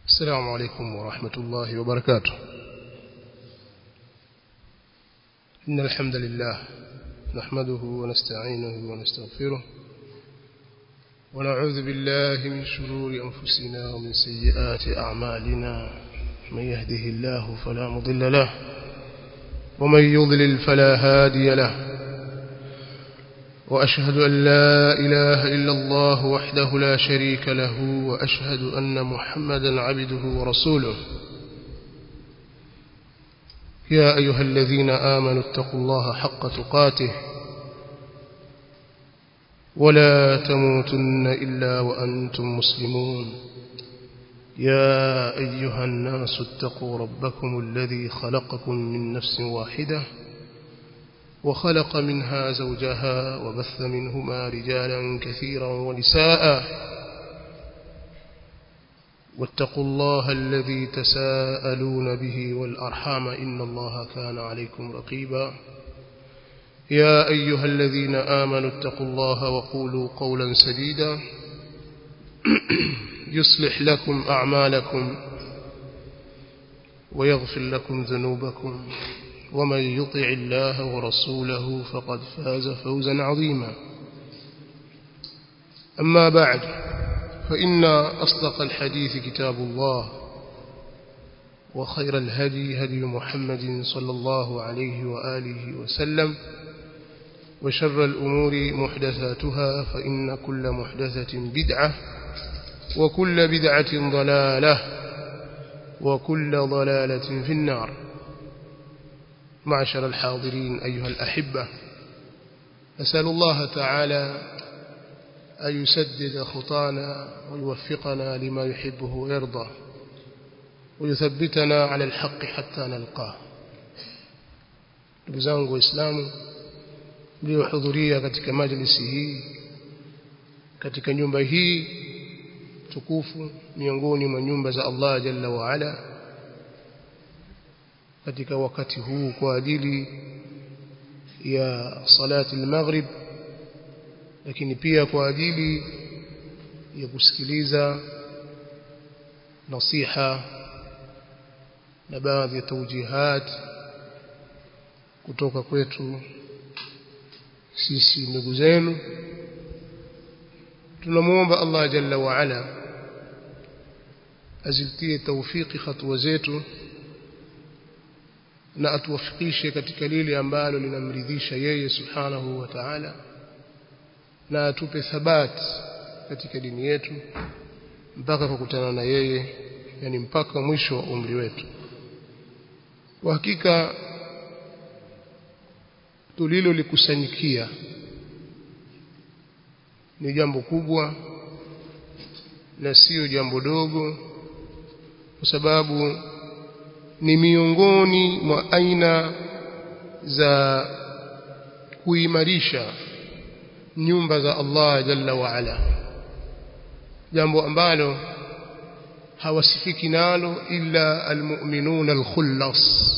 السلام عليكم ورحمة الله وبركاته إن الحمد لله نحمده ونستعينه ونستغفره ونعوذ بالله من شرور أنفسنا ومن سيئات أعمالنا من يهده الله فلا مضل له ومن يضلل فلا هادي له وأشهد أن لا إله إلا الله وحده لا شريك له وأشهد أن محمدا عبده ورسوله يا أيها الذين آمنوا اتقوا الله حق تقاته ولا تموتن إلا وأنتم مسلمون يا أيها الناس اتقوا ربكم الذي خلقكم من نفس واحدة وخلق منها زوجها وبث منهما رجالا كثيرا ونساء واتقوا الله الذي تساءلون به والأرحام إن الله كان عليكم رقيبا يا أيها الذين آمنوا اتقوا الله وقولوا قولا سديدا يصلح لكم أعمالكم ويغفر لكم ذنوبكم ومن يطع الله ورسوله فقد فاز فوزا عظيما أما بعد فإن أصدق الحديث كتاب الله وخير الهدي هدي محمد صلى الله عليه وآله وسلم وشر الأمور محدثاتها فإن كل محدثة بدعة وكل بدعة ضلالة وكل ضلالة في النار معشر الحاضرين أيها الأحبة أسأل الله تعالى أن يسدد خطانا ويوفقنا لما يحبه ويرضى ويثبتنا على الحق حتى نلقاه ndugu zangu waislamu mliohudhuria katika majlisi hii katika nyumba hii tukufu miongoni mwa nyumba za Allah jalla wa ala katika wakati huu kwa ajili ya salati al-maghrib lakini pia kwa ajili ya kusikiliza nasiha na baadhi ya taujihat kutoka kwetu sisi ndugu zenu tunamuomba Allah jalla wa ala azitie tawfiki hatua zetu na atuwafikishe katika lile ambalo linamridhisha yeye subhanahu wa ta'ala na atupe thabat katika dini yetu mpaka kukutana na yeye yani mpaka mwisho wa umri wetu kwa hakika tulilo likusanyikia ni jambo kubwa na sio jambo dogo kwa sababu ni miongoni mwa aina za kuimarisha nyumba za Allah jalla wa ala jambo ambalo hawasifiki nalo illa almu'minuna alkhullas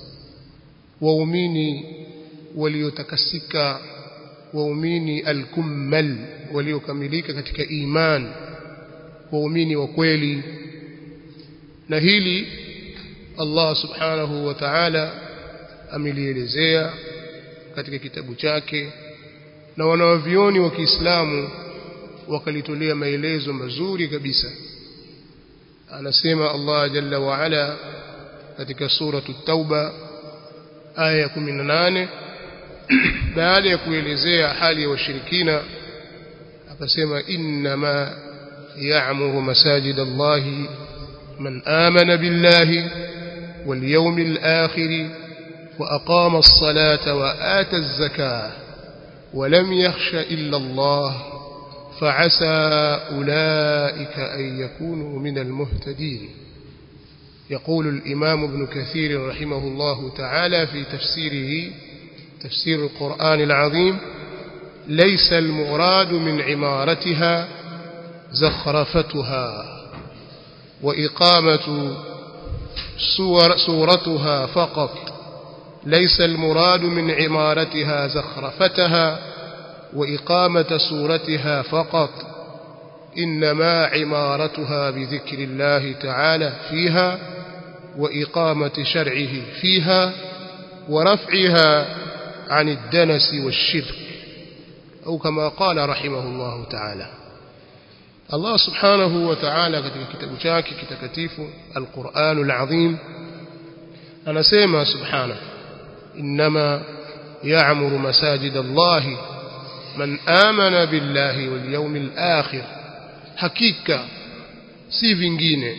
waumini waliotakasika waumini alkummal waliokamilika katika iman waumini wa kweli na hili Allah subhanahu wa ta'ala amelielezea katika kitabu chake na wanawavioni wa Kiislamu wakalitolea maelezo mazuri kabisa anasema Allah jalla wa ala katika suratu tauba aya ya 18 baada ya kuelezea hali ya washirikina akasema inma ya'muru masajid Allah man amana billahi wal yawmil akhir wa aqama as-salata wa ata az-zakah ولم يخش إلا الله فعسى أولئك أن يكونوا من المهتدين يقول الإمام ابن كثير رحمه الله تعالى في تفسيره تفسير القرآن العظيم ليس المراد من عمارتها زخرفتها وإقامة سور سورتها فقط ليس المراد من عمارتها زخرفتها وإقامة صورتها فقط إنما عمارتها بذكر الله تعالى فيها وإقامة شرعه فيها ورفعها عن الدنس والشرك أو كما قال رحمه الله تعالى الله سبحانه وتعالى katika kitabu chake kitakatifu Al-Qur'anul Azim anasema subhanahu inma ya'muru masajid Allah man amana billahi wal yawmil akhir hakika si vingine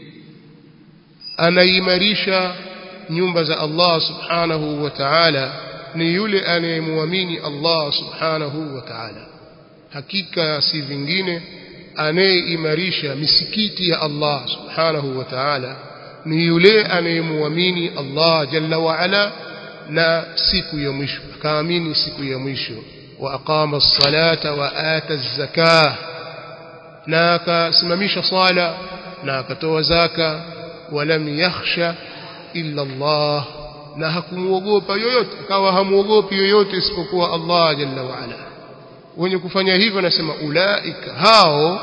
anaimarisha nyumba za Allah subhanahu wa ta'ala ni yule anayemwamini Allah subhanahu wa ta'ala hakika si vingine anayeimarisha misikiti ya Allah subhanahu wa ta'ala ni yule anayemwamini Allah jalla wa ala na siku ya mwisho akaamini siku ya mwisho wa aqama as-salata wa ata az-zakah na akasimamisha sala na akatoa zaka walam yakhsha illa Allah na hakumuogopa yoyote akawa hamuogopi yoyote isipokuwa Allah jalla wa ala wenye kufanya hivyo nasema ulaika hao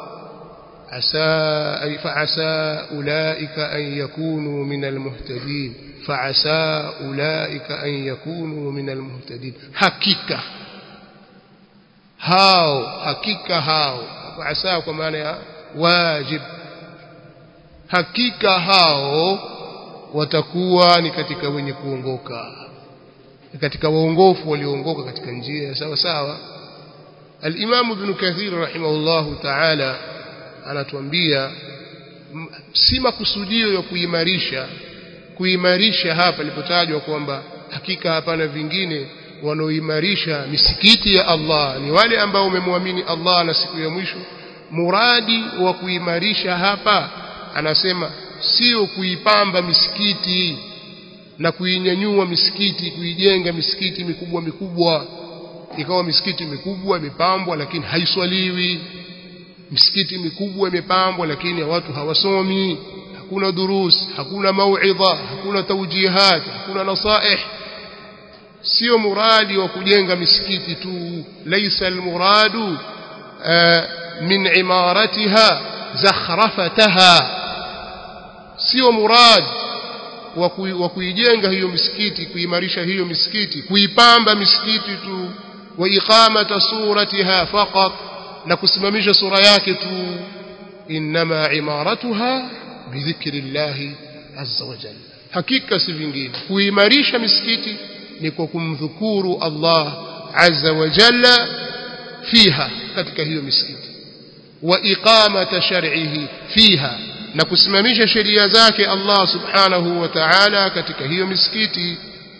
asa ay fa'asa ulaika an yakunu min almuhtadin fa'asa ulaika an yakunu min almuhtadin hakika hao hakika hao fa'asa kwa maana ya wajib hakika hao watakuwa ni katika wenye kuongoka katika waongofu walioongoka katika njia sawa sawa الإمام ابن كثير رحمه الله تعالى anatuambia si makusudio ya kuimarisha kuimarisha hapa ilipotajwa kwamba hakika hapana vingine wanaoimarisha misikiti ya Allah ni wale ambao wamemwamini Allah na siku ya mwisho muradi wa kuimarisha hapa anasema sio kuipamba misikiti na kuinyanyua misikiti kuijenga misikiti mikubwa mikubwa ikawa misikiti mikubwa imepambwa lakini haiswaliwi misikiti mikubwa imepambwa lakini watu hawasomi hakuna durus hakuna mauidha hakuna tawjihat hakuna nasaih sio muradi wa kujenga misikiti tu laysa almuradu min imaratiha zakhrafataha sio murad wa kuijenga hiyo misikiti kuimarisha hiyo misikiti kuipamba misikiti tu wa iqamata suratiha faqat na kusimamisha sura yake tu inma imaratuha bidhikri llahi azza wa jalla hakika si vingine kuimarisha misikiti ni kwa kumdhukuru Allah azza wa jalla fiha katika hiyo misikiti wa iqamata shar'ihi fiha na kusimamisha sheria zake Allah subhanahu wa ta'ala katika hiyo misikiti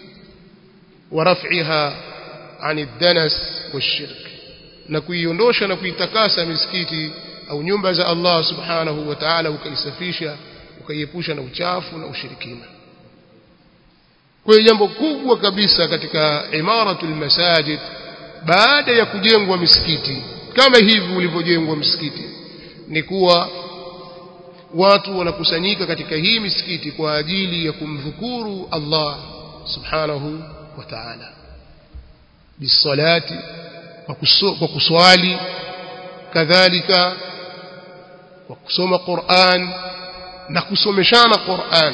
wa raf'iha ani danas washirk na kuiondosha na kuitakasa misikiti au nyumba za Allah subhanahu wa ta'ala ukaisafisha ukaiepusha na uchafu na ushirikina kwa hiyo jambo kubwa kabisa katika imaratul masajid baada ya kujengwa misikiti kama hivi ulivyojengwa msikiti ni kuwa watu wanakusanyika katika hii misikiti kwa ajili ya kumdhukuru Allah subhanahu wa ta'ala bisalati kwa kuswali kadhalika kwa kusoma Qur'an na kusomeshana Qur'an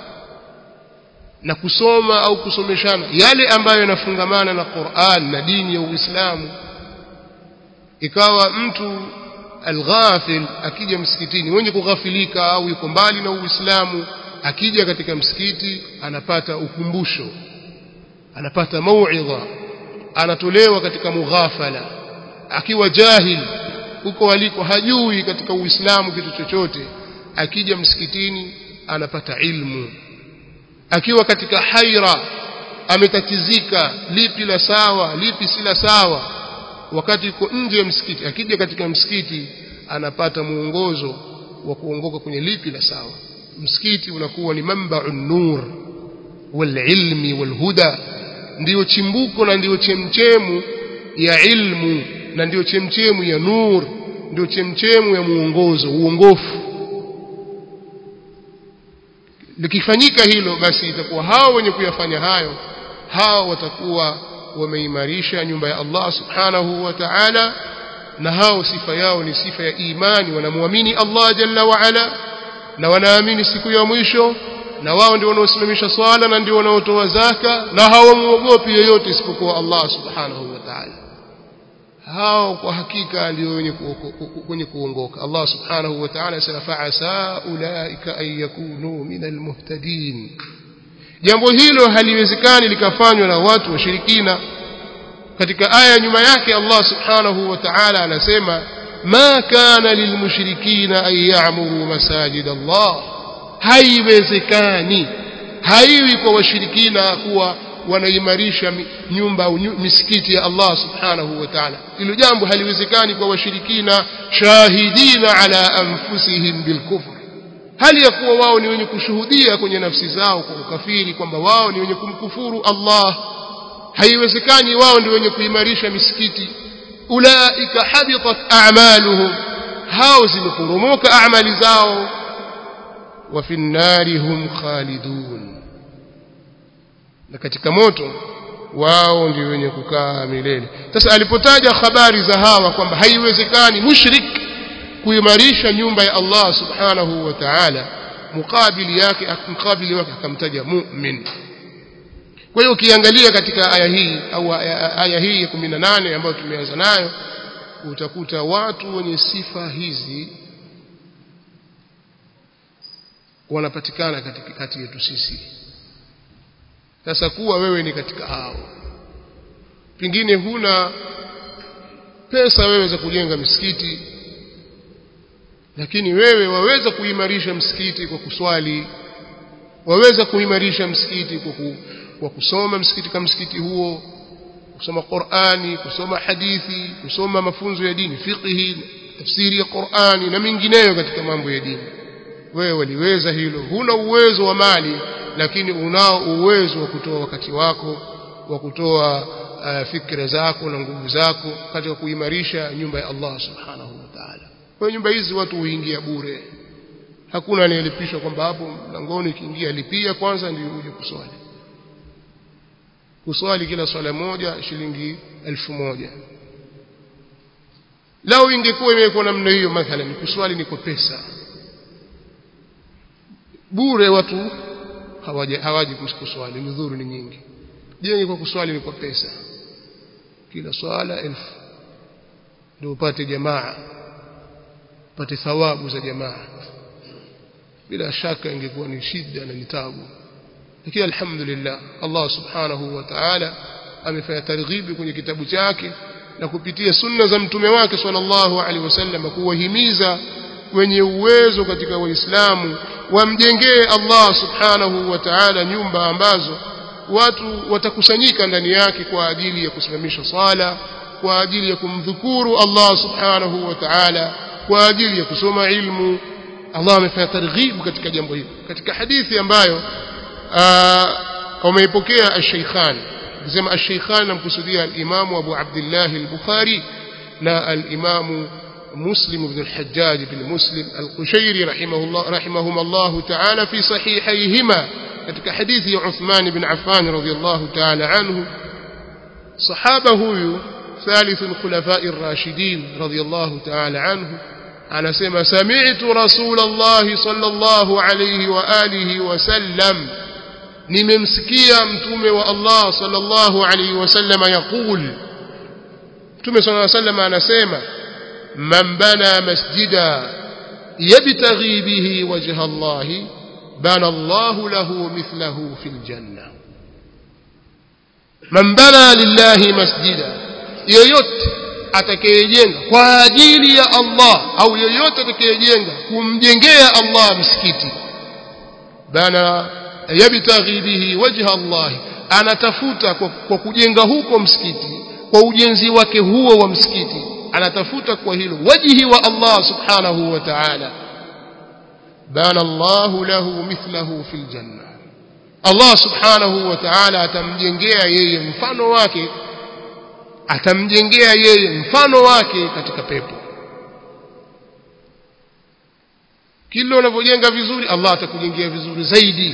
na kusoma au kusomeshana yale ambayo yanafungamana na Qur'an na dini ya Uislamu ikawa mtu alghafil akija msikitini mwenye kughafilika au yuko mbali na Uislamu akija katika msikiti anapata ukumbusho anapata mauidha anatolewa katika mughafala akiwa jahil huko aliko hajui katika Uislamu kitu chochote akija msikitini anapata ilmu akiwa katika haira ametatizika lipi la sawa lipi si la sawa wakati yuko nje ya msikiti akija katika msikiti anapata muongozo wa kuongoka kwenye lipi la sawa msikiti unakuwa ni mamba'un nur wal ilmi wal huda ndiyo chimbuko na ndiyo chemchemu ya ilmu na ndiyo chemchemu ya nur ndiyo chemchemu ya muongozo uongofu likifanyika hilo basi itakuwa hao wenye kuyafanya hayo hao watakuwa wameimarisha nyumba ya Allah subhanahu wa ta'ala na hao sifa yao ni sifa ya imani wanamwamini Allah jalla wa ala na wanaamini siku ya mwisho na wao ndio wanaosimamisha swala na ndio wanaotoa zaka na hawamuogopi yoyote isipokuwa Allah subhanahu wa ta'ala hao kwa hakika ndio wenye wenye kuongoka Allah subhanahu wa ta'ala asema fa'asa ulaika an yakunu min almuhtadin jambo hilo haliwezekani likafanywa na watu washirikina katika aya nyuma yake Allah subhanahu wa ta'ala anasema ma kana lilmushrikina an ya'muru masajid Allah haiwezekani haiwi kwa washirikina kuwa wanaimarisha nyumba au misikiti ya Allah subhanahu wa ta'ala hilo jambo haliwezekani kwa washirikina shahidina ala anfusihim bilkufr hali ya kuwa wao ni wenye kushuhudia kwenye nafsi zao kwa ukafiri kwamba wao ni wenye kumkufuru Allah haiwezekani wao ndio wenye kuimarisha misikiti ulaika habitat a'maluhum hao zimeporomoka amali zao wa fi nnari hum khalidun na katika moto wao ndio wenye kukaa milele sasa alipotaja habari za hawa kwamba haiwezekani mushrik kuimarisha nyumba ya Allah subhanahu wa ta'ala mukabili yake mukabili wake akamtaja mu'min kwa hiyo ukiangalia katika aya hii au aya hii ya 18 ambayo tumeanza nayo utakuta watu wenye sifa hizi wanapatikana katika kati yetu sisi sasa kuwa wewe ni katika hao pengine huna pesa wewe za kujenga misikiti lakini wewe waweza kuimarisha msikiti kwa kuswali waweza kuimarisha msikiti kwa, ku, kwa kusoma msikiti kama msikiti huo kusoma Qur'ani kusoma hadithi kusoma mafunzo ya dini fiqhi tafsiri ya Qur'ani na mengineyo katika mambo ya dini wewe waliweza hilo huna uwezo wa mali lakini unao uwezo wa kutoa wakati wako wa kutoa uh, fikra zako na nguvu zako katika kuimarisha nyumba ya Allah subhanahu wa ta'ala kwa nyumba hizi watu huingia bure hakuna anayelipishwa kwamba hapo mlangoni ukiingia lipia kwanza ndio uje kuswali kuswali kila swala moja shilingi elfu moja lao ingekuwa imekuwa namna hiyo mathalan kuswali ni kwa pesa bure watu hawaji hawaji kuswali nudhuru ni nyingi je kwa kuswali ni kwa pesa kila swala elfu ndio upate jamaa upate thawabu za jamaa bila shaka ingekuwa ni shida na ni tabu lakini alhamdulillah Allah subhanahu wa ta'ala amefanya targhibi kwenye kitabu chake na kupitia sunna za mtume wake sallallahu alaihi wasallam kuwahimiza wenye uwezo katika waislamu wamjengee Allah subhanahu wa ta'ala nyumba ambazo watu watakusanyika ndani yake kwa ajili ya kusimamisha sala kwa ajili ya kumdhukuru Allah subhanahu wa ta'ala kwa ajili ya kusoma ilmu Allah amefanya targhib katika jambo hili katika hadithi ambayo wameipokea al-Shaykhan kusema al-Shaykhan namkusudia al-Imam Abu Abdullah al-Bukhari na al-Imam مسلم بن الحجاج بن مسلم القشيري رحمه الله رحمهما الله تعالى في صحيحيهما ketika hadithi ya Uthman bin Affan radhiyallahu ta'ala anhu sahaba huyu ثالث الخلفاء الراشدين رضي الله تعالى عنه anasema sami'tu rasulullah sallallahu alayhi wa alihi wa sallam nimemsikia mtume wa Allah sallallahu alayhi wa sallam yaqul mtume sallallahu alayhi wa sallam anasema man bana masjida yabtaghi bihi wajha Allah bana Allah lahu mithlahu fil janna man bana lillahi masjida yoyote atakayejenga kwa ajili ya Allah au yoyote atakayejenga kumjengea Allah msikiti bana yabtaghi bihi wajha Allah anatafuta kwa, kwa kujenga huko msikiti kwa ujenzi wake huo wa msikiti anatafuta kwa hilo wajhi wa Allah subhanahu wa ta'ala bana Allah lahu mithlahu fil janna Allah subhanahu wa ta'ala atamjengea yeye mfano wake atamjengea yeye mfano wake katika pepo kila unavyojenga vizuri Allah atakujengea vizuri zaidi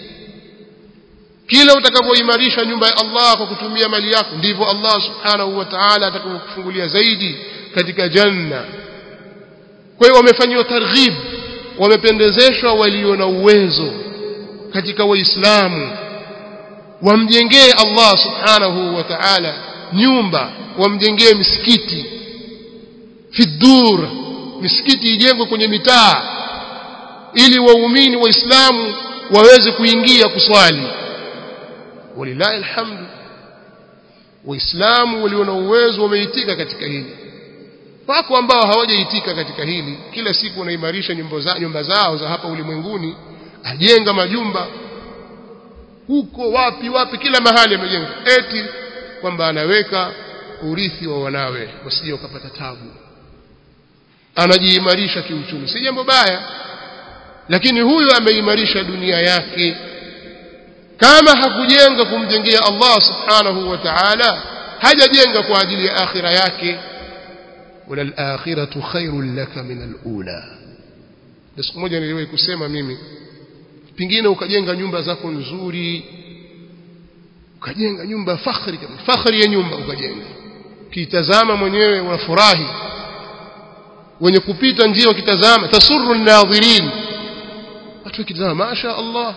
kila utakapoimarisha nyumba ya Allah kwa kutumia mali yako ndivyo Allah subhanahu wa ta'ala atakapokufungulia zaidi katika janna kwa hiyo wamefanyiwa targhib wamependezeshwa walio na uwezo katika waislamu wamjengee Allah subhanahu wa ta'ala nyumba wamjengee misikiti fidur misikiti ijengwe kwenye mitaa ili waumini waislamu waweze kuingia kuswali walillahi alhamdu waislamu walio na uwezo wameitika katika hili wako ambao hawajaitika katika hili kila siku wanaimarisha nyumba za nyumba zao za hapa ulimwenguni ajenga majumba huko wapi wapi kila mahali amejenga eti kwamba anaweka urithi wa wanawe wasije wakapata tabu anajiimarisha kiuchumi si jambo baya lakini huyu ameimarisha dunia yake kama hakujenga kumjengea Allah subhanahu wa ta'ala hajajenga kwa ajili ya akhira yake wala al-akhiratu khairul laka min al-ula siku moja niliwahi kusema mimi pingine ukajenga nyumba zako nzuri ukajenga nyumba fakhri kabisa fakhri ya nyumba ukajenga kitazama mwenyewe unafurahi wenye kupita njia wakitazama tasurru an-nadhirin watu wakitazama masha Allah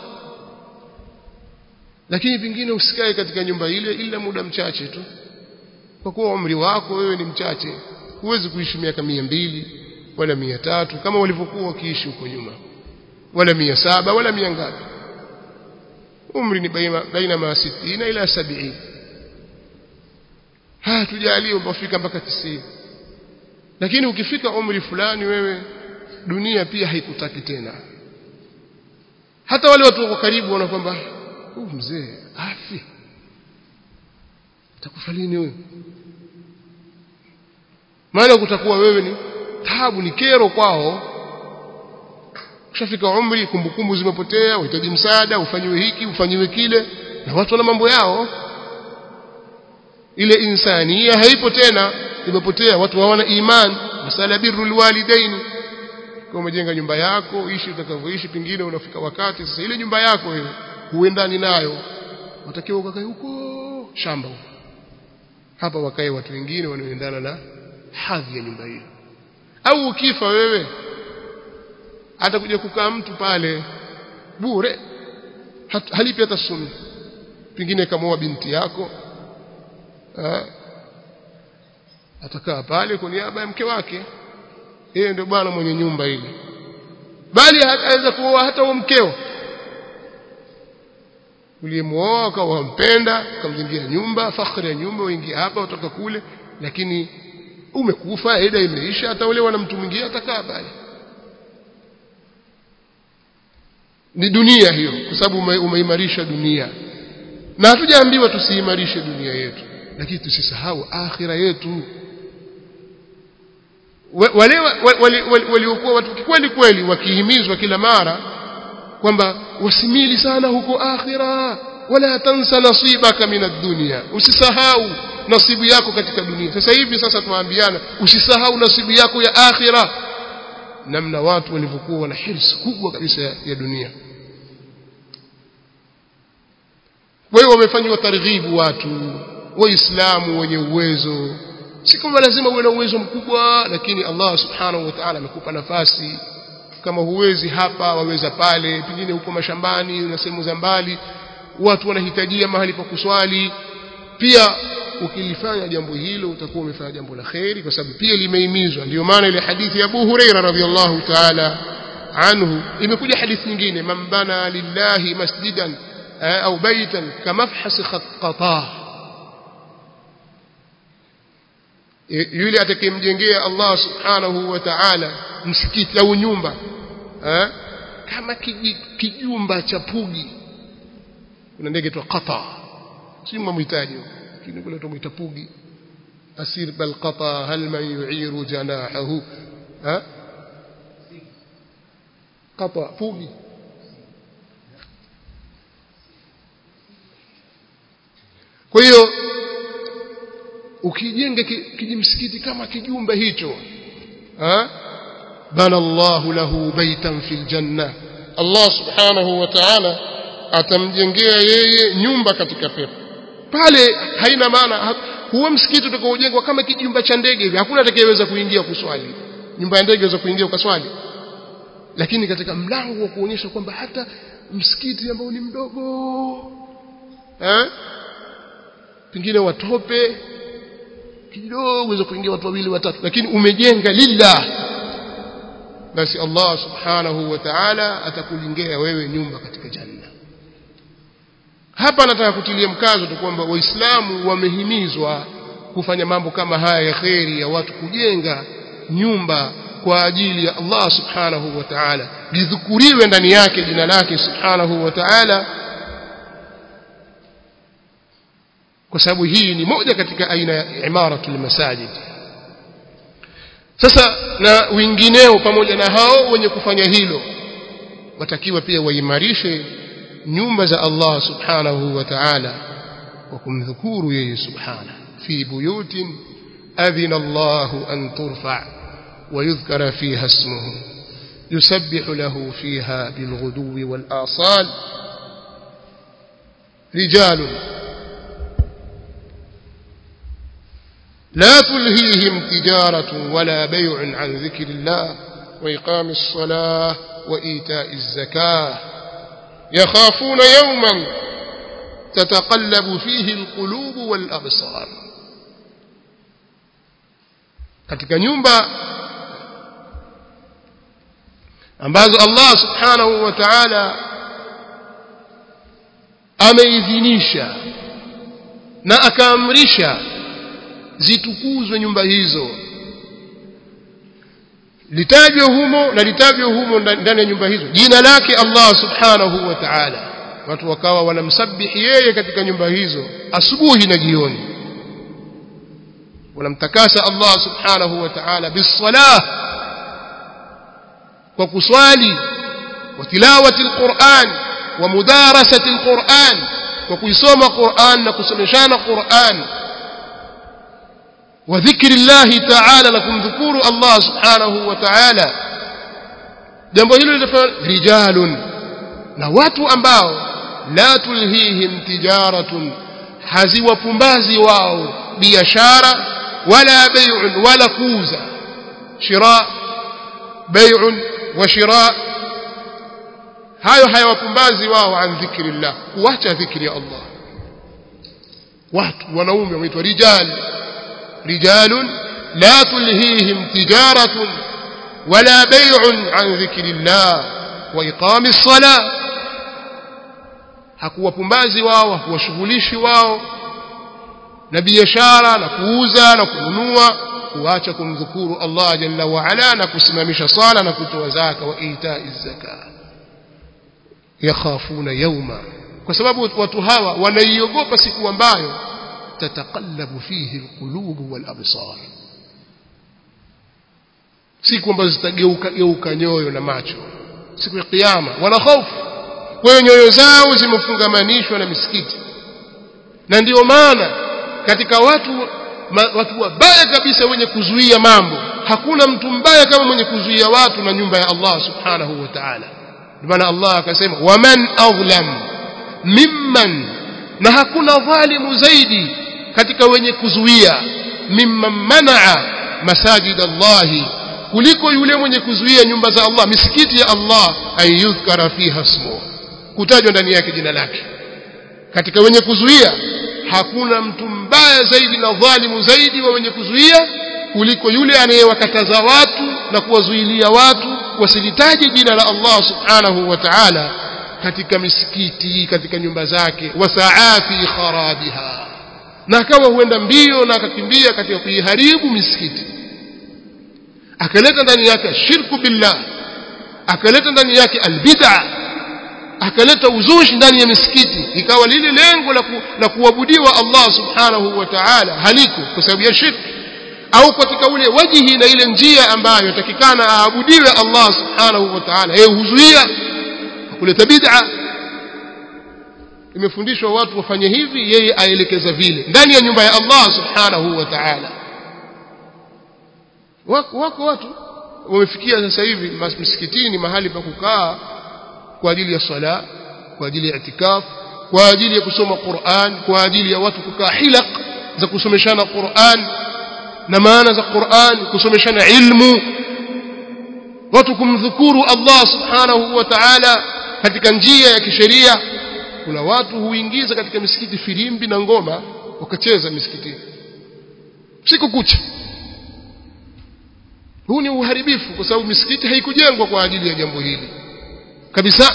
lakini pingine usikae katika nyumba ile ila muda mchache tu kwa kuwa umri wako wewe ni mchache huwezi kuishi miaka mia mbili wala mia tatu kama walivyokuwa wakiishi huko nyuma wala mia saba wala mia ngapi umri ni baina, baina ma sitina ila sabiini haya tujalie mpafika mpaka tisini lakini ukifika umri fulani wewe dunia pia haikutaki tena hata wale watu wako karibu wana kwamba huyu mzee afi atakufa lini huyu maana kutakuwa wewe ni tabu ni kero kwao ushafika umri kumbukumbu zimepotea uhitaji msaada ufanyiwe hiki ufanyiwe kile na watu wana mambo yao ile insania haipo tena imepotea watu hawana iman masala birrul walidaini kwa umejenga nyumba yako ishi utakavyoishi pingine unafika wakati sasa ile nyumba yako ile huendani nayo watakiwa ukakae huko shamba huko hapa wakae watu wengine wanaoendana na hadhi ya nyumba hiyo au ukifa wewe atakuja kukaa mtu pale bure halipi hata sumi pengine kamoa binti yako ha? atakaa pale kwa niaba ya mke wake yeye ndio bwana mwenye nyumba ile bali aweza kuoa hata huo mkeo uliyemuoa ukawa wampenda ukamjengea nyumba fakhri ya nyumba uingie hapa utoka kule lakini umekufa eda imeisha ataolewa na mtu mwingine atakaa pale ni dunia hiyo kwa sababu ume, umeimarisha dunia na hatujaambiwa tusiimarishe dunia yetu lakini tusisahau akhira yetu wale waliokuwa watu kweli kweli wakihimizwa kila mara kwamba wasimili sana huko akhira wala tansa nasibaka min ad-dunya usisahau nasibu yako katika dunia sasa hivi sasa tuambiana usisahau nasibu yako ya akhira namna watu walivyokuwa na hirsi kubwa kabisa ya, ya dunia kwa hiyo wamefanywa targhibu watu waislamu wenye uwezo si kama lazima uwe na uwezo mkubwa lakini Allah subhanahu wa ta'ala amekupa nafasi kama huwezi hapa waweza pale pengine huko mashambani na sehemu za mbali watu wanahitajia mahali pa kuswali pia ukilifanya jambo hilo utakuwa umefanya jambo la kheri kwa sababu pia limeimizwa ndio maana ile hadithi ya Abu Huraira radhiallahu ta'ala anhu imekuja hadithi nyingine man bana lillahi masjidan au baitan kamafhas qatah yule atakayemjengea Allah subhanahu wa ta'ala msikiti au nyumba eh? kama kijumba cha pugi kuna ndege tu qata si mhitaji lakini kule tumuita pugi asir bal qata hal man yu'iru janahahu ha qata pugi kwa hiyo ukijenga kijimsikiti kama kijumba hicho ha bana Allah lahu baitan fil janna Allah subhanahu wa ta'ala atamjengea yeye nyumba katika pepo pale haina maana huo msikiti utakaojengwa kama kijumba cha ndege hivi hakuna atakayeweza kuingia kuswali nyumba ya ndege inaweza kuingia ukaswali lakini katika mlango wa kuonyesha kwamba hata msikiti ambao ni mdogo eh pengine watope kidogo uweze kuingia watu wawili watatu lakini umejenga lillah basi Allah subhanahu wa ta'ala atakujengea wewe nyumba katika janna hapa nataka kutilia mkazo tu kwamba waislamu wamehimizwa kufanya mambo kama haya ya kheri ya watu kujenga nyumba kwa ajili ya Allah subhanahu wa ta'ala lidhukuriwe ndani yake jina lake subhanahu wa ta'ala kwa sababu hii ni moja katika aina ya imaratul masajid sasa na wengineo pamoja na hao wenye kufanya hilo watakiwa pia waimarishe nyumba za Allah subhanahu wa ta'ala kwa kumdhukuru yeye subhana fi buyutin adhina Allah an turfa ويذكر فيها اسمه يسبح له فيها بالغدو والآصال رجال لا تلهيهم تجارة ولا بيع عن ذكر الله وإقام الصلاة وإيتاء الزكاة يخافون يوما تتقلب فيه القلوب والأبصار katika nyumba ambazo Allah subhanahu wa ta'ala ameidhinisha na akaamrisha zitukuzwe nyumba hizo litajwe humo na litajwe humo ndani ya nyumba hizo jina lake Allah subhanahu wa ta'ala watu wakawa wanamsabihi yeye katika nyumba hizo asubuhi na jioni wanamtakasa Allah subhanahu wa ta'ala bisalah kwa kuswali wa tilawati alquran wa mudarasati alquran kwa kuisoma Qur'an na kusomeshana Qur'an wa dhikri Allah ta'ala na kumdhukuru Allah subhanahu wa ta'ala jambo hilo litafanya rijalun na watu ambao la tulhihim tijaratun haziwapumbazi wao biashara wala bai'un wala kuuza shira bai'un wa shira hayo hayawapumbazi wao an dhikrillah kuacha dhikri ya Allah watu wanaume waitwa rijal rijalun la tulhihim tijaratun wala bai'un an dhikrillah wa iqamis salah hakuwapumbazi wao hakuwashughulishi wao na biashara na kuuza na kununua kuacha kumdhukuru Allah jalla wa ala na kusimamisha sala na kutoa zaka wa itai zaka yakhafuna yawma kwa sababu watu hawa wanaiogopa siku ambayo tataqallabu fihi alqulub wal absar siku ambazo zitageuka geuka nyoyo na macho siku ya kiyama wana hofu kwa hiyo nyoyo zao zimefungamanishwa na misikiti na ndiyo maana katika watu ma, watu wabaya kabisa wenye kuzuia mambo hakuna mtu mbaya kama mwenye kuzuia watu na nyumba ya Allah subhanahu wa ta'ala ndio maana Allah akasema waman adlam mimman na hakuna dhalimu zaidi katika wenye kuzuia mimman manaa masajid Allah kuliko yule mwenye kuzuia nyumba za Allah misikiti ya Allah ayudhkara fiha ismu kutajwa ndani yake jina lake katika wenye kuzuia hakuna mtu mbaya zaidi na dhalimu zaidi wa wenye kuzuia kuliko yule anayewakataza watu na kuwazuilia watu wasilitaje jina la Allah subhanahu wa ta'ala katika misikiti katika nyumba zake wasaa fi kharabiha na akawa huenda mbio na akakimbia katika kuiharibu misikiti akaleta ndani yake shirku billah akaleta ndani yake albid'a akaleta uzushi ndani ya misikiti ikawa lile lengo la, ku, la kuabudiwa Allah subhanahu wa ta'ala haliko kwa sababu ya shirki au katika ule wajihi na ile njia ambayo yatakikana aabudiwe Allah subhanahu wa ta'ala yeye huzuia kuleta bid'a imefundishwa watu wafanye hivi yeye aelekeza vile ndani ya nyumba ya Allah subhanahu wa ta'ala wako, wako watu wamefikia sasa hivi msikitini mahali pa kukaa kwa ajili ya sala kwa ajili ya itikaf kwa ajili ya kusoma Qur'an kwa ajili ya watu kukaa hilaq za kusomeshana Qur'an na maana za Qur'an kusomeshana ilmu watu kumdhukuru Allah subhanahu wa ta'ala katika njia ya kisheria kuna watu huingiza katika misikiti filimbi na ngoma wakacheza misikitini siku kucha huu ni uharibifu kwa sababu misikiti haikujengwa kwa ajili ya jambo hili kabisa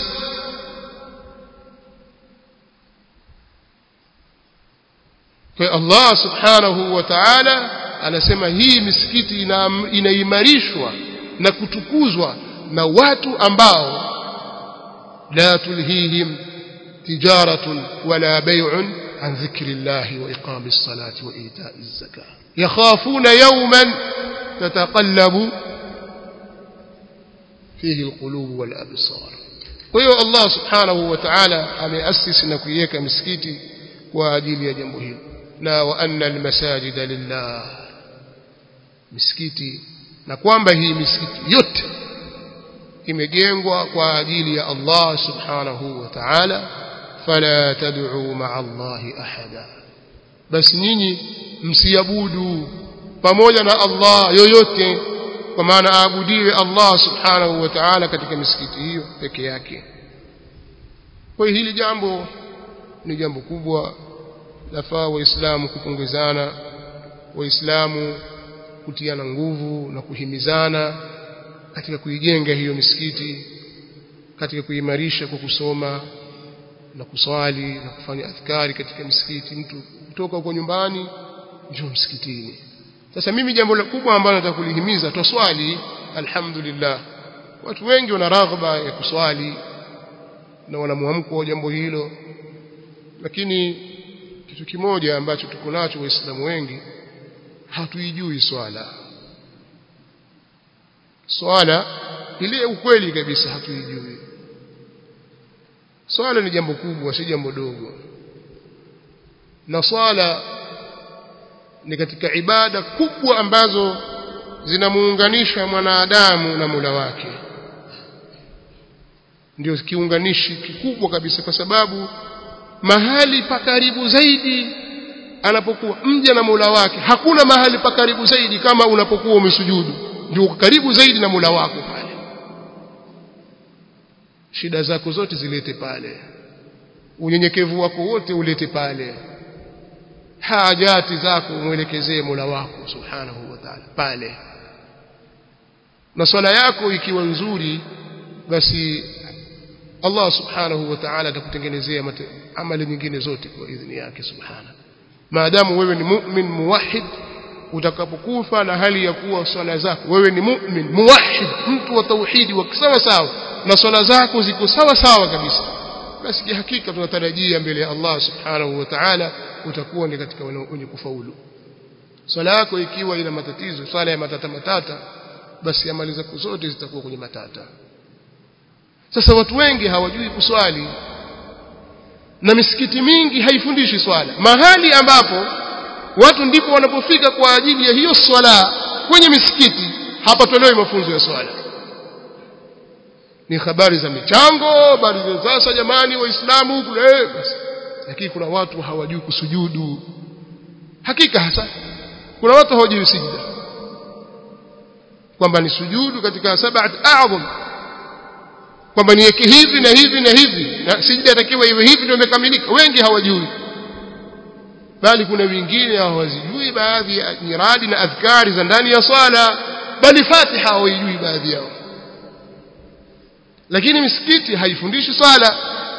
kwa Allah subhanahu wa ta'ala anasema hii misikiti ina, inaimarishwa na kutukuzwa na watu ambao la tulhihim tijaratun wala bay'un an dhikrillahi wa iqamis salati wa ita'iz zakah yakhafuna yawman tataqallabu fihi alqulub wal absar kwa hiyo Allah subhanahu wa ta'ala ameasisi na kuiweka misikiti kwa ajili ya jambo hilo na wa anna almasajida lillah misikiti na kwamba hii misikiti yote imejengwa kwa ajili ya Allah subhanahu wa ta'ala fala tad'u ma'a Allahi ahada basi nyinyi msiabudu pamoja na Allah yoyote kwa maana aabudiwe Allah subhanahu wa ta'ala katika misikiti hiyo peke yake kwa hili jambo ni jambo kubwa lafaa waislamu kupongezana waislamu kutiana nguvu na kuhimizana katika kuijenga hiyo misikiti katika kuimarisha kwa kusoma na kuswali na kufanya adhkari katika misikiti mtu kutoka huko nyumbani njoo msikitini sasa mimi jambo kubwa ambalo nataka kulihimiza twaswali alhamdulillah watu wengi wana raghba ya kuswali na wana muamko wa jambo hilo lakini kitu kimoja ambacho tuko nacho waislamu wengi hatuijui swala swala ile ukweli kabisa hatuijui swala ni jambo kubwa si jambo dogo na swala ni katika ibada kubwa ambazo zinamuunganisha mwanadamu na Mola wake ndio kiunganishi kikubwa kabisa kwa sababu mahali pa karibu zaidi anapokuwa mja na Mola wake hakuna mahali pa karibu zaidi kama unapokuwa umesujudu ndio karibu zaidi na Mola wako pale shida zako zote zilete pale unyenyekevu wako wote ulete pale hajati zako mwelekezee Mola wako subhanahu wa ta'ala pale na swala yako ikiwa nzuri basi Allah subhanahu wa ta'ala atakutengenezea amali nyingine zote kwa idhini yake subhana maadamu wewe ni mu'min muwahhid utakapokufa na hali ya kuwa swala zako wewe ni mu'min muwahhid mtu wa tauhidi wa sawa sawa na swala zako ziko sawa sawa kabisa basi hakika tunatarajia mbele ya Allah subhanahu wa ta'ala utakuwa ni katika wenye kufaulu swala yako ikiwa ina matatizo swala ya matata matata basi amali zako zote zitakuwa kwenye matata sasa watu wengi hawajui kuswali na misikiti mingi haifundishi swala mahali ambapo watu ndipo wanapofika kwa ajili ya hiyo swala kwenye misikiti hapatolewi mafunzo ya swala ni habari za michango habari za sasa jamani waislamu kule basi lakini kuna watu hawajui kusujudu hakika hasa kuna watu hawajui sijda kwamba ni sujudu katika sab'at a'zam kwamba niweke hivi na hivi na hivi na sijda atakiwa iwe hivi ndio imekamilika wengi hawajui bali kuna wengine hawazijui baadhi ya nyiradi na adhkari za ndani ya swala bali fatiha hawajui baadhi yao lakini misikiti haifundishi swala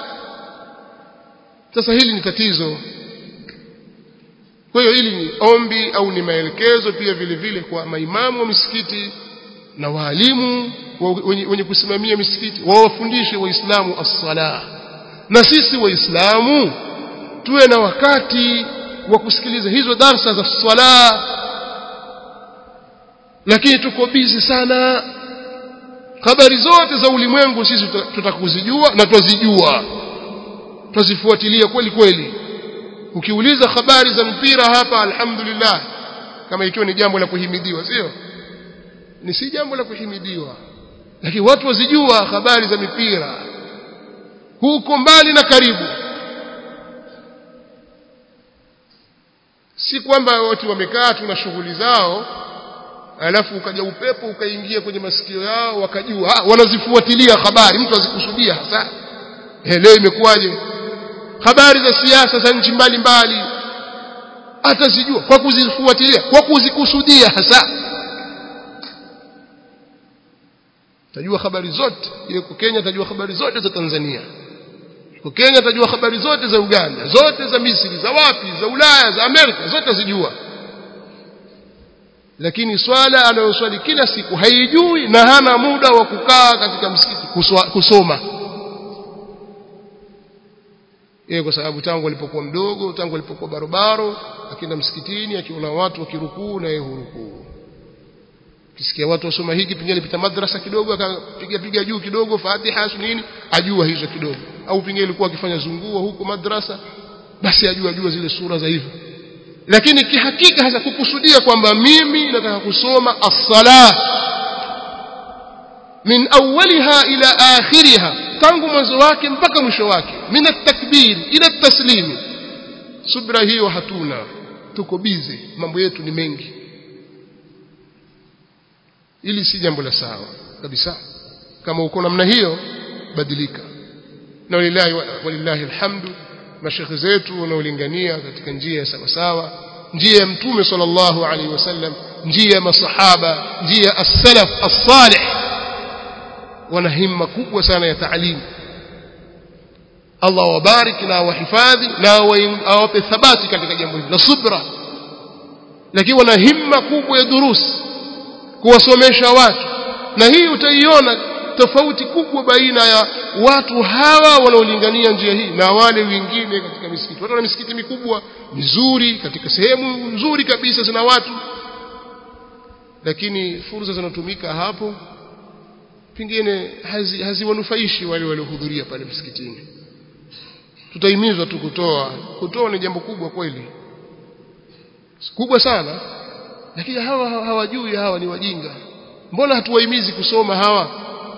sasa hili ni tatizo kwa hiyo hili ni ombi au ni maelekezo pia vile vile kwa maimamu wa misikiti na waalimu wenye kusimamia misikiti wawafundishe waislamu as-sala na sisi waislamu tuwe na wakati wa kusikiliza hizo darsa za swala lakini tuko bizi sana habari zote za ulimwengu sisi tutakuzijua na twazijua twazifuatilia kweli kweli ukiuliza habari za mpira hapa alhamdulillah kama ikiwa ni jambo la kuhimidiwa sio ni si jambo la kuhimidiwa lakini watu wazijua habari za mipira huko mbali na karibu si kwamba watu wamekaa tu na shughuli zao alafu ukaja upepo ukaingia kwenye masikio yao wakajua ah, wanazifuatilia habari mtu azikusudia hasa eh, leo imekuwaje habari za siasa za nchi mbalimbali atazijua kwa kuzifuatilia kwa kuzikusudia hasa tajua habari zote yuko Kenya tajua habari zote za Tanzania yuko Kenya tajua habari zote za Uganda zote za Misri za wapi za Ulaya za Amerika zote zijua lakini swala anayoswali kila siku haijui na hana muda wa kukaa katika msikiti kuswa, kusoma yeye kwa sababu tangu alipokuwa mdogo tangu alipokuwa barobaro akienda msikitini akiona watu wakirukuu na yeye hurukuu kisikia watu wasoma hiki pengine alipita madrasa kidogo akapiga piga juu kidogo Fatiha nini ajua hizo kidogo au pengine ilikuwa akifanya zunguo huko madrasa basi ajua ajua zile sura za hivyo lakini kihakika hasa kukusudia kwamba mimi nataka kusoma as-salah min awwaliha ila akhiriha tangu mwanzo wake mpaka mwisho wake min at-takbir ila at-taslim subra hiyo hatuna tuko bize mambo yetu ni mengi ili si jambo la sawa kabisa kama uko namna hiyo badilika na walillahi walillahi alhamdu mashekhe zetu wanaolingania katika njia ya sawa sawa njia ya mtume sallallahu alaihi wasallam njia ya masahaba njia ya as-salaf as-salih wana himma kubwa sana ya taalimu Allah wabarik na wahifadhi na awape thabati katika jambo hili na subra lakini wana himma kubwa ya durusi kuwasomesha watu na hii utaiona tofauti kubwa baina ya watu hawa wanaolingania njia hii na wale wengine katika misikiti watu wana misikiti mikubwa mizuri katika sehemu nzuri kabisa zina watu lakini fursa zinatumika hapo pengine haziwanufaishi hazi wale waliohudhuria pale msikitini tutahimizwa tu kutoa kutoa ni jambo kubwa kweli kubwa sana lakini hawa hawajui hawa ni wajinga mbona hatuwahimizi kusoma hawa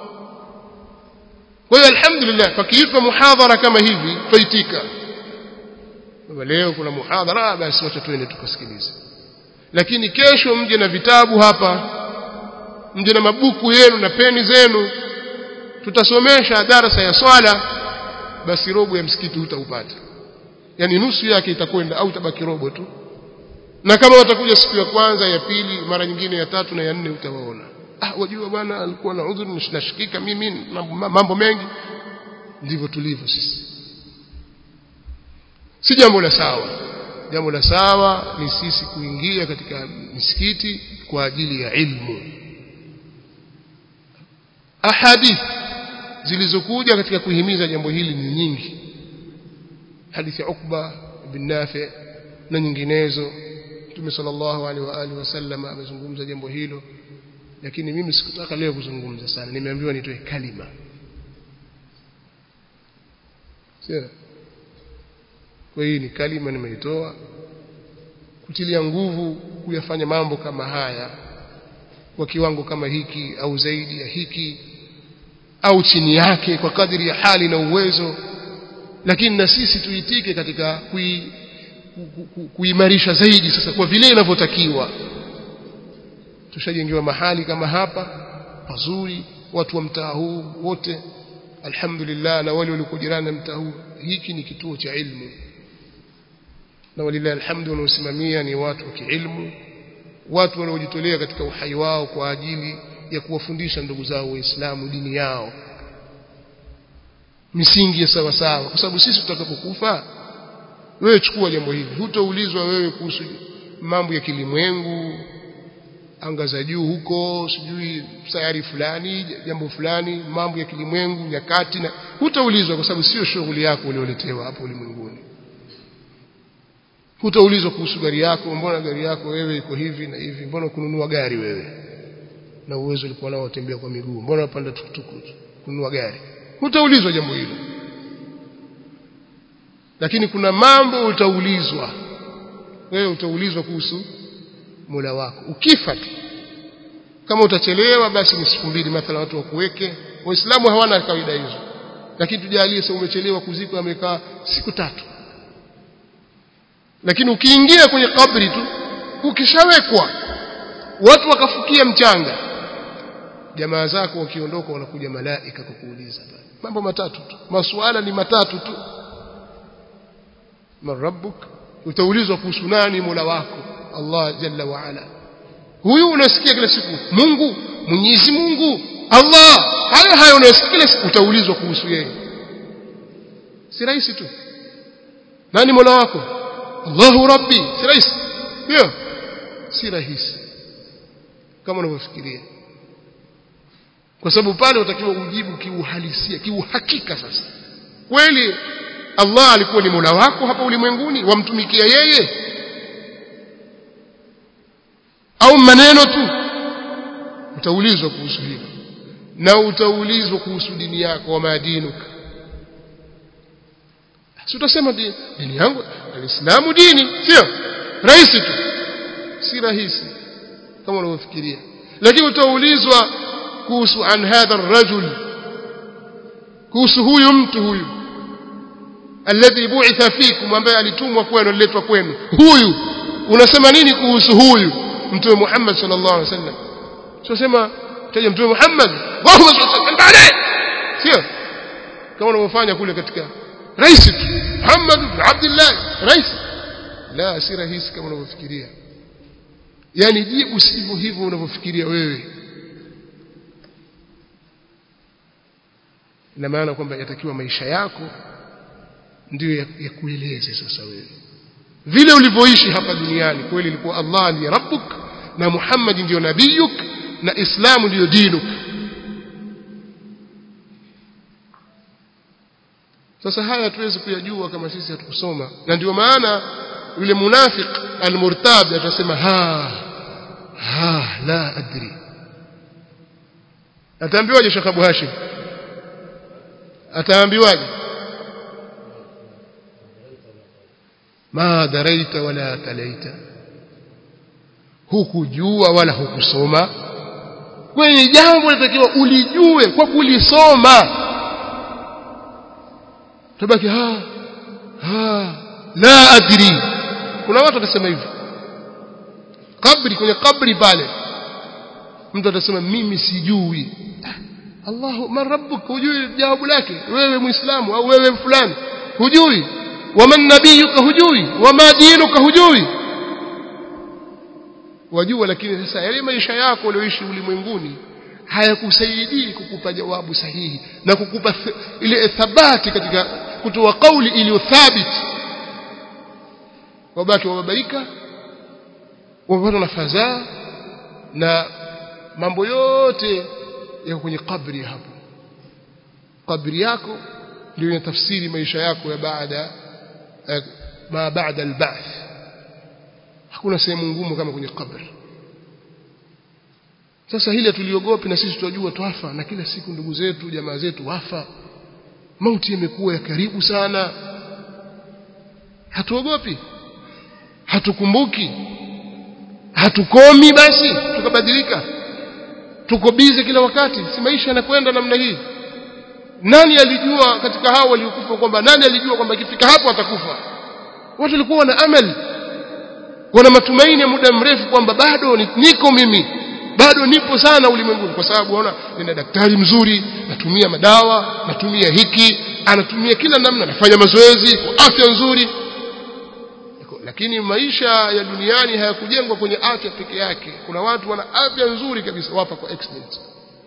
kwa hiyo alhamdulillah pakiitwa muhadhara kama hivi faitika leo kuna muhadhara basi wacha tuende tukasikilize lakini kesho mje na vitabu hapa mje na mabuku yenu na peni zenu tutasomesha darasa ya swala basi robo ya msikiti hutaupata yani nusu yake itakwenda au tabaki robo tu na kama watakuja siku ya kwanza ya pili mara nyingine ya tatu na ya nne utawaona ah wajua bwana alikuwa na udhuru nashikika mimi mambo mengi ndivyo tulivyo sisi si jambo la sawa jambo la sawa ni sisi kuingia katika misikiti kwa ajili ya ilmu ahadith zilizokuja katika kuhimiza jambo hili ni nyingi hadithi ya Ukba bin Nafi na nyinginezo Mtume sallallahu alaihi wa alihi wasallam amezungumza jambo hilo lakini mimi sikutaka leo kuzungumza sana nimeambiwa nitoe kalima sio kwa hiyo ni kalima nimeitoa kutilia nguvu kuyafanya mambo kama haya kwa kiwango kama hiki au zaidi ya hiki au chini yake kwa kadiri ya hali na uwezo lakini na sisi tuitike katika kui, kuimarisha zaidi sasa kwa vile inavyotakiwa tushajengewa mahali kama hapa pazuri watu wa mtaa huu wote alhamdulillah na wale walio jirani na mtaa huu hiki ni kituo cha ilmu na walillahi alhamdu wanaosimamia ni watu wa kiilmu watu wanaojitolea katika uhai wao kwa ajili ya kuwafundisha ndugu zao waislamu dini yao misingi ya sawa sawa kwa sababu sisi tutakapokufa wewe chukua jambo hili hutaulizwa wewe kuhusu mambo ya kilimwengu anga za juu huko sijui sayari fulani jambo fulani mambo ya kilimwengu nyakati na hutaulizwa kwa sababu sio shughuli yako ulioletewa hapo ulimwenguni hutaulizwa kuhusu gari yako mbona gari yako wewe iko hivi na hivi mbona kununua gari wewe na uwezo ulikuwa nao utembea kwa miguu mbona unapanda tukutuku kununua gari hutaulizwa jambo hilo lakini kuna mambo utaulizwa wewe utaulizwa kuhusu Mola wako ukifa tu kama utachelewa basi ni siku mbili mathala watu wakuweke waislamu hawana kawaida hizo lakini tujalie sasa umechelewa kuzikwa amekaa siku tatu lakini ukiingia kwenye kabri tu ukishawekwa watu wakafukia mchanga jamaa zako wakiondoka wanakuja malaika kukuuliza mambo matatu tu masuala ni matatu tu man rabbuk utaulizwa kuhusu nani mola wako Allah jalla wa ala huyu unasikia kila siku Mungu Mwenyezi Mungu Allah hayo hayo unasikia kila siku utaulizwa kuhusu yeye si rahisi tu nani mola wako Allahu rabbi si rahisi ndio si rahisi kama unavyofikiria kwa sababu pale utakiwa ujibu kiuhalisia kiuhakika sasa kweli Allah alikuwa ni mola wako hapa ulimwenguni wamtumikia yeye au maneno tu utaulizwa kuhusu hilo na utaulizwa kuhusu dini yako wa madinuka si utasema dini yangu alislamu dini sio rahisi tu si rahisi kama unavyofikiria lakini utaulizwa kuhusu an hadha ar-rajul kuhusu huyu mtu huyu alladhi bu'itha fikum ambaye alitumwa kwenu aliletwa kwenu huyu unasema nini kuhusu huyu mtume Muhammad sallallahu alaihi wasallam sio sema taja mtume Muhammad Allahumma salli alayhi sio kama unavyofanya kule katika rais tu Muhammad ibn Abdullah rais la si rahisi kama unavyofikiria yani jibu sivyo hivyo unavyofikiria wewe ina maana kwamba yatakiwa maisha yako ndiyo yakueleze ya sasa wewe vile ulivyoishi hapa duniani kweli ilikuwa Allah ndiye rabbuk na Muhammad ndiyo nabiyuk na Islamu ndiyo dinuk sasa haya hatuwezi kuyajua kama sisi hatukusoma na ndio maana yule munafiq almurtab atasema ha ha la adri ataambiwaje Sheikh Abu Hashim ataambiwaje ma daraita wala talaita hukujua wala hukusoma kwenye jambo linatakiwa ulijue kwa kulisoma tabaki ha ha la adri kuna watu watasema hivyo kabri kwenye kabri pale mtu atasema mimi sijui Allahu man rabbuk hujui jawabu lake wewe muislamu au wewe fulani hujui waman nabiyuka hujui wama dinuka hujui wajua lakini sasa yale maisha yako ulioishi ulimwenguni hayakusaidii kukupa jawabu sahihi na kukupa ile thabati katika kutoa kauli iliyo thabiti wabaki wababaika wapata na fadhaa na mambo yote yako kwenye kabri hapo kabri yako ndio inatafsiri maisha yako ya baada ma baada alba'th hakuna sehemu ngumu kama kwenye kabri sasa hili tuliogopi na sisi tunajua twafa na kila siku ndugu zetu jamaa zetu wafa mauti imekuwa ya karibu sana hatuogopi hatukumbuki hatukomi basi tukabadilika tuko bize kila wakati si maisha yanakwenda namna hii nani alijua katika hao waliokufa kwamba nani alijua kwamba ikifika hapo atakufa watu walikuwa na amali wana matumaini ya muda mrefu kwamba bado niko mimi bado nipo sana ulimwenguni kwa sababu waona nina daktari mzuri natumia madawa natumia hiki anatumia kila namna anafanya mazoezi kwa afya nzuri lakini maisha ya duniani hayakujengwa kwenye afya peke yake kuna watu wana afya nzuri kabisa wapa kwa accident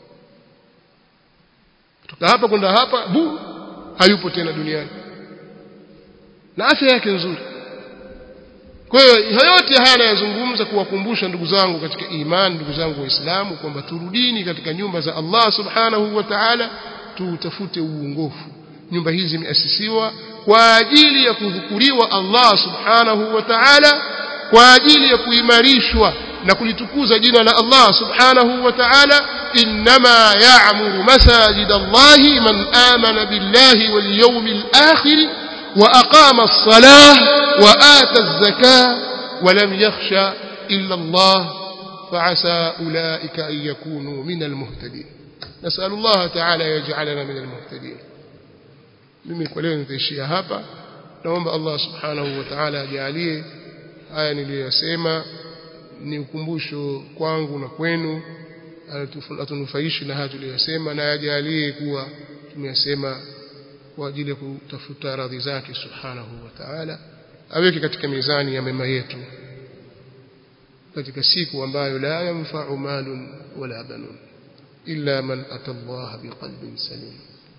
kutoka hapa kwenda hapa bu hayupo tena duniani na afya yake nzuri kwa hiyo yote haya nayazungumza kuwakumbusha ndugu zangu katika imani ndugu zangu waislamu kwamba turudini katika nyumba za Allah subhanahu wa ta'ala tutafute uongofu nyumba hizi zimeasisiwa kwa ajili ya kudhukuriwa Allah subhanahu wa ta'ala kwa ajili ya kuimarishwa na kulitukuza jina la Allah subhanahu wa ta'ala inma ya'muru masajid Allah man amana billahi wal yawmil akhir wa aqama as-salah wa ata az-zakah wa lam yakhsha illa Allah فعسى أولئك أن يكونوا من المهتدين نسأل الله تعالى يجعلنا من المهتدين mimi kwa leo nitaishia hapa naomba Allah subhanahu wa ta'ala ajalie haya niliyosema ni ukumbusho kwangu na kwenu atunufaishi na haya tuliyosema na ajalie kuwa tumeyasema kwa ajili ya kutafuta radhi zake subhanahu wa ta'ala aweke katika mizani ya mema yetu katika siku ambayo la yanfa'u malun wala banun illa man ata Allah biqalbin salim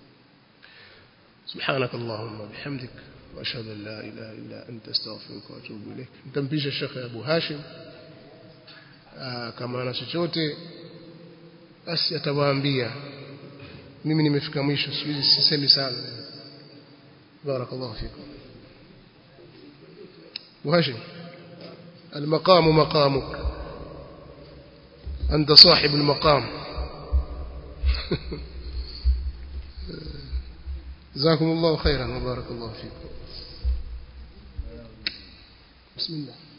سبحانك اللهم وبحمدك واشهد ان لا اله الا انت استغفرك واتوب اليك nitampisha Sheikh Abu Hashim kama ana chochote basi atawaambia mimi nimefika mwisho siwezi sisemi sana barakallahu fikum وهاشم المقام مقامك أنت صاحب المقام جزاكم الله خيرا وبارك الله فيكم بسم الله